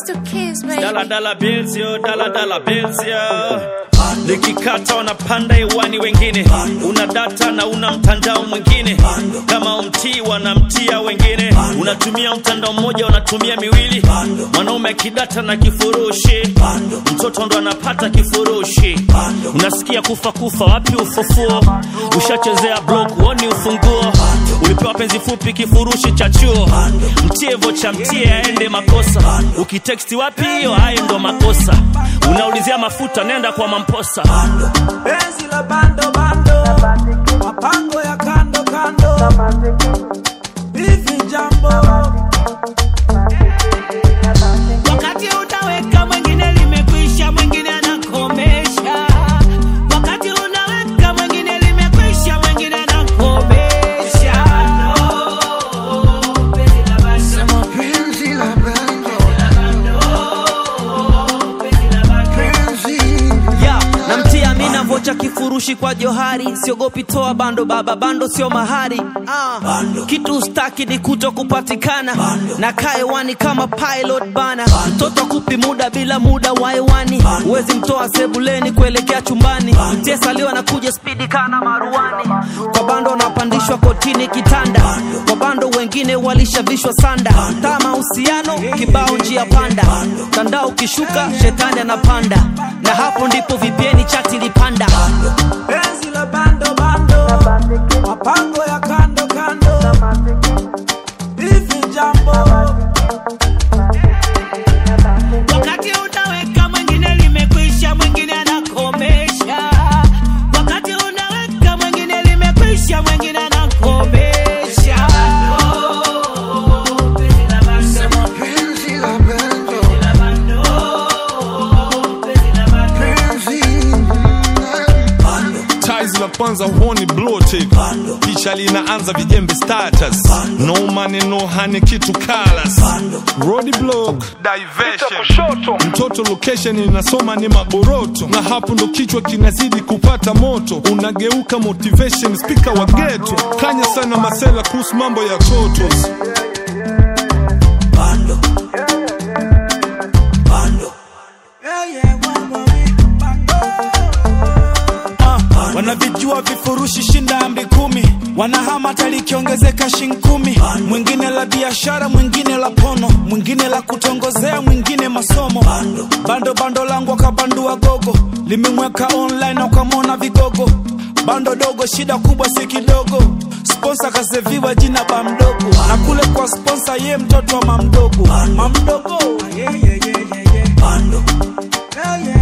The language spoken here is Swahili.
to kiss, baby. Dala dala bills yo, dala dala bills yo. Likikata wanapanda hewani wengine, una data na una mtandao mwingine, kama umtii wanamtia wengine, unatumia mtandao mmoja unatumia miwili, mwanaume akidata na kifurushi, mtoto ndo anapata kifurushi, unasikia kufa kufa, wapi ufufuo? Ushachezea block, woni ufunguo, ulipewa penzi fupi, kifurushi cha chuo, mtie vocha, mtie aende makosa, ukiteksti wapi hiyo, hayo ndo makosa, unaulizia mafuta, nenda kwa mamposa. penzi la bando bando, mapango ya kando kando, hivi jambo Wakati unaweka mwingine limekwisha, mwingine anakomesha. Wakati unaweka mwingine limekwisha, mwingine anakomesha. No, penzi la bando, Penzi la bando, penzi la bando. ya namtia mina vocha kifurushi kwa johari siogopi toa bando baba bando sio mahari ah. kitu staki ni kuto kupatikana na kaewani kama pilot bana mtoto kupi muda bila muda waewani huwezi mtoa sebuleni kuelekea chumbani mtesaliwa na kuja spidi kana maruani kwa bando wanapandishwa kotini kitanda kwa bando wengine walishavishwa sanda taa mahusiano kibao njia panda mtandao ukishuka shetani anapanda na hapo ndipo vipieni chati lipanda penzi la bando bando, mapango ya kando kando, hivi jambo Wakati unaweka mwingine limekwisha, mwingine anakomesha. Wakati unaweka mwingine limekwisha, mwingine anakomesha. No, penzi la bando, penzi la bando, la bando, penzi la bando. penzi Ties la kwanza huoni bloated picha linaanza vijembe status no money no honey kitu kalas road block diversion mtoto location inasoma ni magoroto na hapo ndo kichwa kinazidi kupata moto unageuka motivation speaker wa geto kanya sana masela kuhusu mambo ya totos yeah, yeah, mama, bando Ah, wanavijua vifurushi shinda ambi kumi wanahama hata likiongezeka shin kumi mwingine la biashara mwingine la pono mwingine la kutongozea mwingine masomo bando bando langu akabandua gogo limemweka online wakamwona vigogo bando dogo shida kubwa si kidogo sponsa kaseviwa jina ba mdogo na kule kwa sponsa ye mtoto wa mamdogo mamdogo yeah, yeah, yeah, yeah, yeah. yeah, yeah.